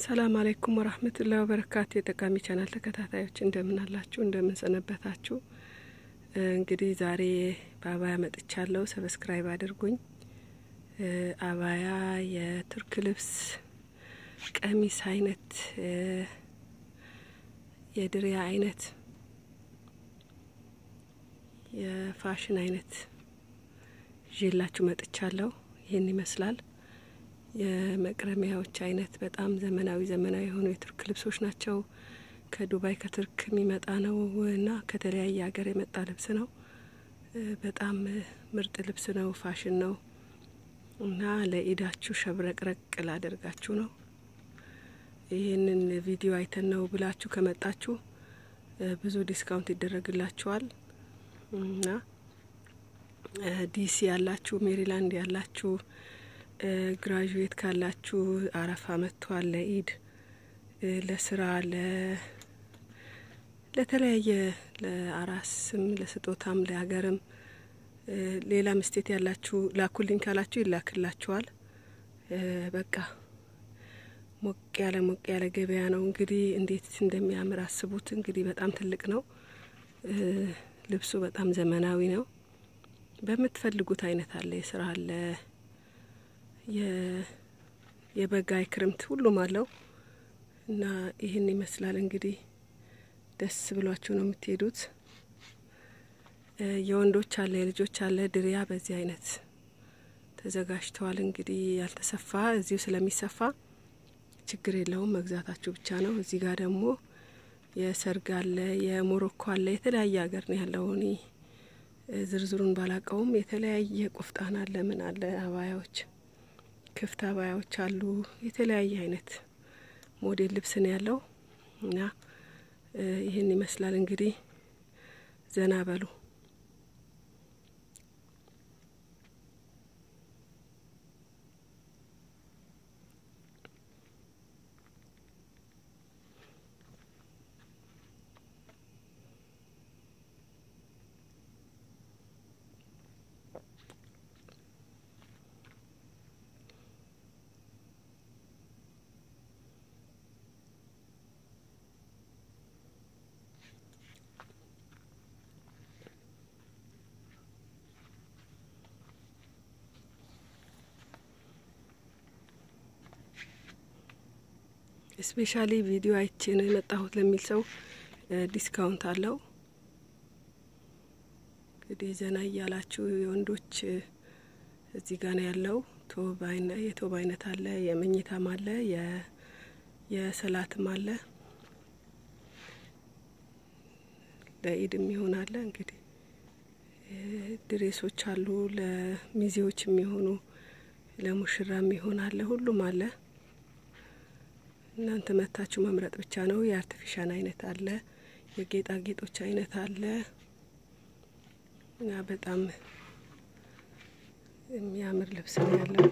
ሰላም አለይኩም ወራህመቱላሂ ወበረካቱ። የጠቃሚ ቻናል ተከታታዮች እንደምን አላችሁ? እንደምን ሰነበታችሁ? እንግዲህ ዛሬ በአባያ መጥቻለሁ። ሰብስክራይብ አድርጉኝ። አባያ የቱርክ ልብስ ቀሚስ አይነት የድሪያ አይነት የፋሽን አይነት ይዤላችሁ መጥቻለሁ። ይህን ይመስላል። የመቅረሚያዎች አይነት በጣም ዘመናዊ ዘመናዊ የሆኑ የቱርክ ልብሶች ናቸው። ከዱባይ ከቱርክ የሚመጣ ነው እና ከተለያየ ሀገር የመጣ ልብስ ነው። በጣም ምርጥ ልብስ ነው። ፋሽን ነው እና ለኢዳችሁ ሸብረቅረቅ ላደርጋችሁ ነው። ይህንን ቪዲዮ አይተን ነው ብላችሁ ከመጣችሁ ብዙ ዲስካውንት ይደረግላችኋል እና ዲሲ ያላችሁ፣ ሜሪላንድ ያላችሁ ግራጁዌት ካላችሁ አረፋ መጥቷል። ለኢድ ለስራ ለተለያየ ለአራስም ለስጦታም ለሀገርም ሌላ ምስቴት ያላችሁ ላኩልኝ ካላችሁ ይላክላችኋል። በቃ ሞቅ ያለ ሞቅ ያለ ገበያ ነው። እንግዲህ እንዴት እንደሚያምር አስቡት። እንግዲህ በጣም ትልቅ ነው ልብሱ፣ በጣም ዘመናዊ ነው። በምትፈልጉት አይነት አለ፣ የስራ አለ የበጋ የክረምት ሁሉም አለው እና ይህን ይመስላል እንግዲህ ደስ ብሏችሁ ነው የምትሄዱት። የወንዶች አለ የልጆች አለ ድሪያ በዚህ አይነት ተዘጋጅተዋል። እንግዲህ ያልተሰፋ እዚሁ ስለሚሰፋ ችግር የለውም መግዛታችሁ ብቻ ነው። እዚህ ጋር ደግሞ የሰርግ አለ የሞሮኮ አለ የተለያየ ሀገር ነው ያለው። እኔ ዝርዝሩን ባላቀውም የተለያየ ቁፍጣን አለ ምን አለ አባያዎች ክፍት አባያዎች አሉ። የተለያየ አይነት ሞዴል ልብስ ነው ያለው እና ይህን ይመስላል እንግዲህ ዘና በሉ። ስፔሻሊ ቪዲዮ አይቼ ነው የመጣሁት ለሚል ሰው ዲስካውንት አለው። እንግዲህ ዘና እያላችሁ የወንዶች እዚህ ጋር ነው ያለው። ቶብ የቶብ አይነት አለ፣ የመኝታም አለ፣ የሰላትም አለ፣ ለኢድም ይሆን አለ። እንግዲህ ድሬሶች አሉ፣ ለሚዜዎች የሚሆኑ ለሙሽራም ይሆን አለ፣ ሁሉም አለ። እናንተ መታችሁ መምረጥ ብቻ ነው። የአርቲፊሻል አይነት አለ፣ የጌጣጌጦች አይነት አለ እና በጣም የሚያምር ልብስ ነው ያለው።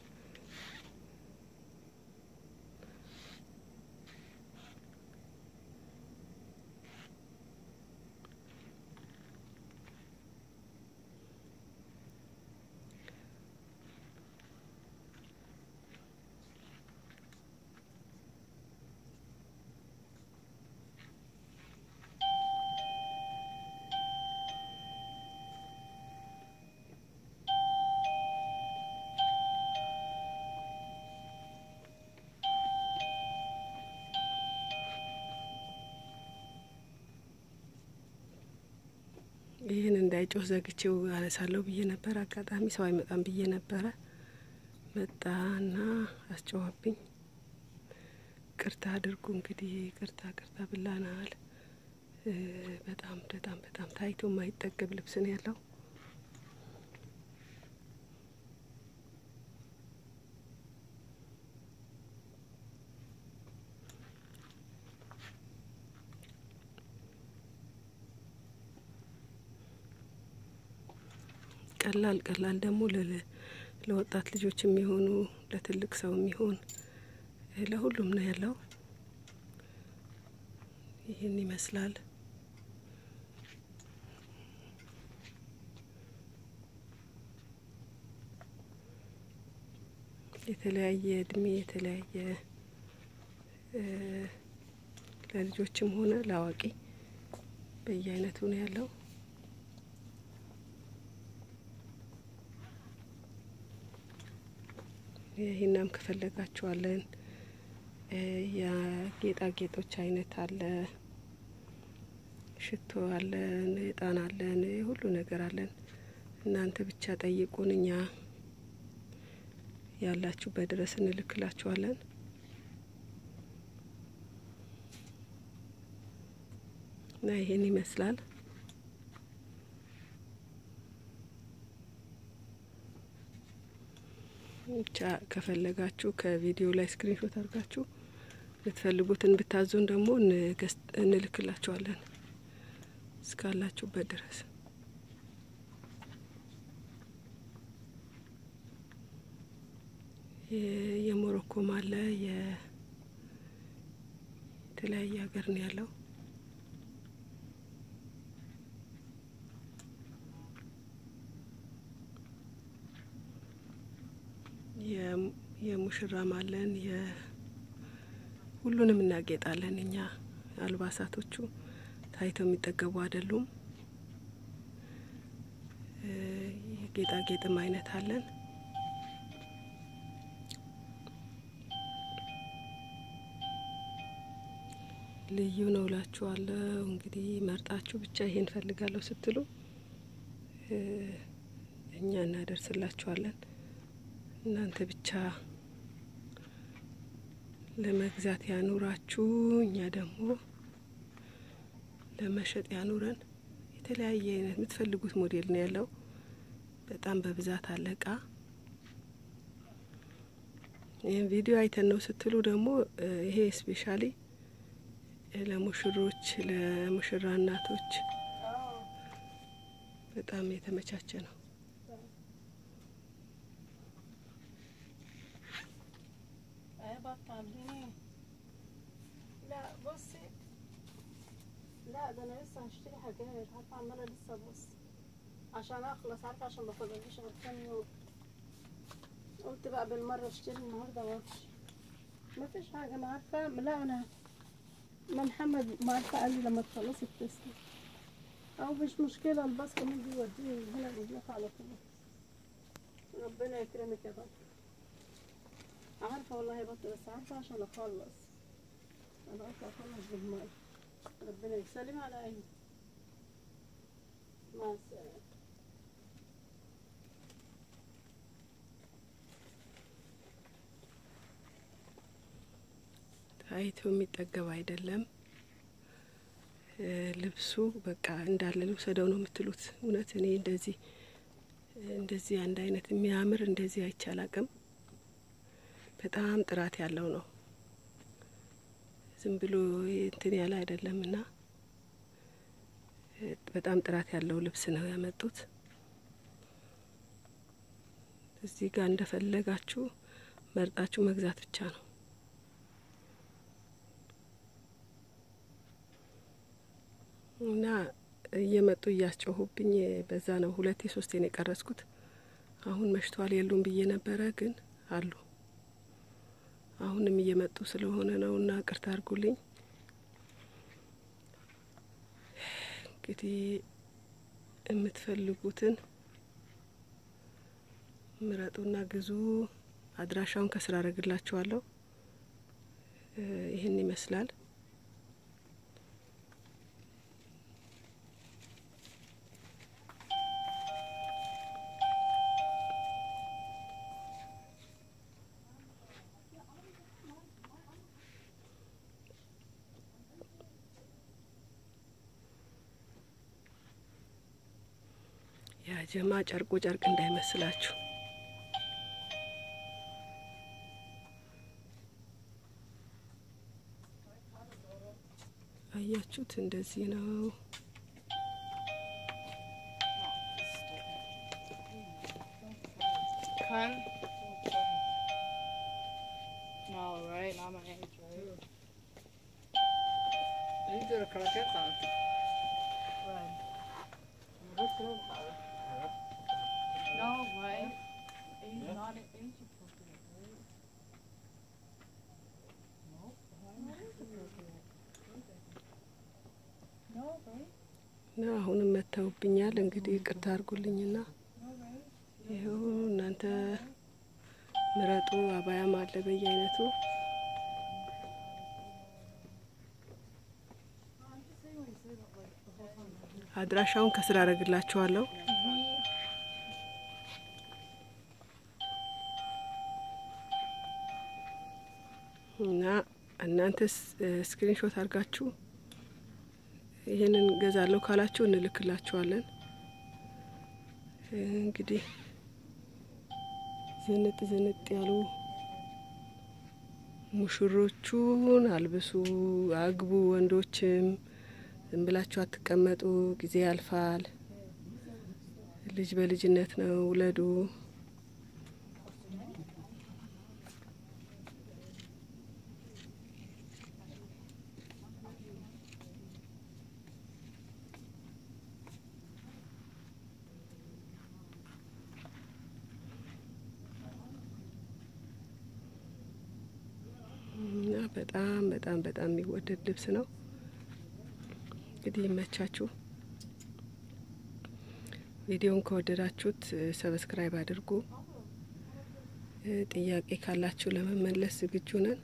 ይህን እንዳይጮህ ዘግቼው አነሳለሁ ብዬ ነበር። አጋጣሚ ሰው አይመጣም ብዬ ነበረ። መጣና አስጨዋብኝ። ቅርታ አድርጉ እንግዲህ ቅርታ ቅርታ ብላናል። በጣም በጣም በጣም ታይቶ የማይጠገብ ልብስ ነው ያለው። ቀላል ቀላል ደግሞ ለወጣት ልጆች የሚሆኑ ለትልቅ ሰው የሚሆን ለሁሉም ነው ያለው። ይህን ይመስላል። የተለያየ እድሜ የተለያየ ለልጆችም ሆነ ለአዋቂ በየአይነቱ ነው ያለው። ይህናም ከፈለጋችኋለን የጌጣጌጦች አይነት አለ፣ ሽቶ አለን፣ እጣን አለን፣ ሁሉ ነገር አለን። እናንተ ብቻ ጠይቁን፣ እኛ ያላችሁበት ድረስ እንልክላችኋለን። እና ይሄን ይመስላል። ብቻ ከፈለጋችሁ ከቪዲዮ ላይ ስክሪንሾት አድርጋችሁ የምትፈልጉትን ብታዙን ደግሞ እንልክላችኋለን እስካላችሁበት ድረስ። የሞሮኮም አለ የተለያየ ሀገር ነው ያለው። የሙሽራም አለን ሁሉንም እናጌጣለን። እኛ አልባሳቶቹ ታይተው የሚጠገቡ አይደሉም። የጌጣጌጥም አይነት አለን። ልዩ ነው እላችኋለሁ። እንግዲህ መርጣችሁ ብቻ ይሄን ፈልጋለሁ ስትሉ እኛ እናደርስላችኋለን። እናንተ ብቻ ለመግዛት ያኑራችሁ፣ እኛ ደግሞ ለመሸጥ ያኑረን። የተለያየ አይነት የምትፈልጉት ሞዴል ነው ያለው። በጣም በብዛት አለ እቃ። ይህን ቪዲዮ አይተን ነው ስትሉ ደግሞ ይሄ ስፔሻሊ ለሙሽሮች፣ ለሙሽራ እናቶች በጣም የተመቻቸ ነው። لا بصي لا ده انا لسه هشتري حاجات عارفه عماله لسه ابص عشان اخلص عارفه عشان ما فاضليش غير كام يوم قلت بقى بالمره اشتري النهارده وامشي مفيش حاجه ما عارفه لا انا ما محمد ما عارفه قال لي لما تخلصي اتصلي او مش مشكله الباص كمان بيوديني من هنا لهناك على طول ربنا يكرمك يا بطل عارفه والله يا بطل بس عارفه عشان اخلص انا قلت اخلص بالمره ربنا يسلم على عيني مع السلامه ታይቶ የሚጠገብ አይደለም። ልብሱ በቃ እንዳለ ልውሰደው ነው የምትሉት። እውነት እኔ እንደዚህ እንደዚህ አንድ አይነት የሚያምር እንደዚህ አይቻል አቅም በጣም ጥራት ያለው ነው። ዝም ብሎ እንትን ያለ አይደለም እና በጣም ጥራት ያለው ልብስ ነው ያመጡት። እዚህ ጋር እንደፈለጋችሁ መርጣችሁ መግዛት ብቻ ነው። እና እየመጡ እያስጮሁብኝ በዛ ነው ሁለቴ ሶስቴ ነው የቀረጽኩት። አሁን መሽቷል የሉም ብዬ ነበረ፣ ግን አሉ። አሁንም እየመጡ ስለሆነ ነው እና ቅርታ አድርጉልኝ። እንግዲህ የምትፈልጉትን ምረጡና ግዙ። አድራሻውን ከስራ አረግላችኋለሁ። ይህን ይመስላል። ያጀማ ጨርቁ ጨርቅ እንዳይመስላችሁ። አያችሁት? እንደዚህ ነው። Hun? No, right? Not my age, right? You did a croquette sauce. No, right? He's not an age appropriate, right? አሁንም መተውብኛል። እንግዲህ ቅርታ አድርጉልኝና ይኸው እናንተ ምረጡ። አባያም አለ በየአይነቱ አድራሻውን ከስር አደርግላችኋለሁ። እና እናንተስ ስክሪንሾት አድርጋችሁ ይህንን ገዛለሁ ካላችሁ እንልክላችኋለን። እንግዲህ ዝንጥ ዝንጥ ያሉ ሙሽሮቹን አልብሱ፣ አግቡ። ወንዶችም ዝም ብላችሁ አትቀመጡ። ጊዜ ያልፋል። ልጅ በልጅነት ነው። ውለዱ። እና በጣም በጣም በጣም የሚወደድ ልብስ ነው። እንግዲህ ይመቻችሁ። ቪዲዮን ከወደዳችሁት ሰብስክራይብ አድርጉ። ጥያቄ ካላችሁ ለመመለስ ዝግጁ ነን።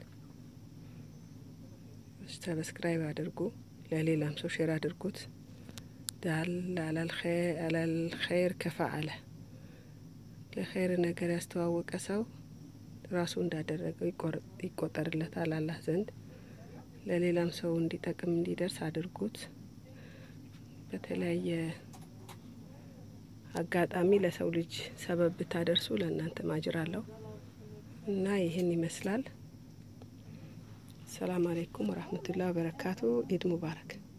ሰብስክራይብ አድርጉ። ለሌላም ሰው ሼር አድርጉት። ዳል አላልኸይር ከፈአለ ለኸይር ነገር ያስተዋወቀ ሰው ራሱ እንዳደረገው ይቆጠርለታል አላህ ዘንድ። ለሌላም ሰው እንዲጠቅም እንዲደርስ አድርጉት። በተለያየ አጋጣሚ ለሰው ልጅ ሰበብ ብታደርሱ ለእናንተ ማጅር አለው እና ይህን ይመስላል። ሰላም አሌይኩም ወራህመቱላህ ወበረካቱ። ኢድ ሙባረክ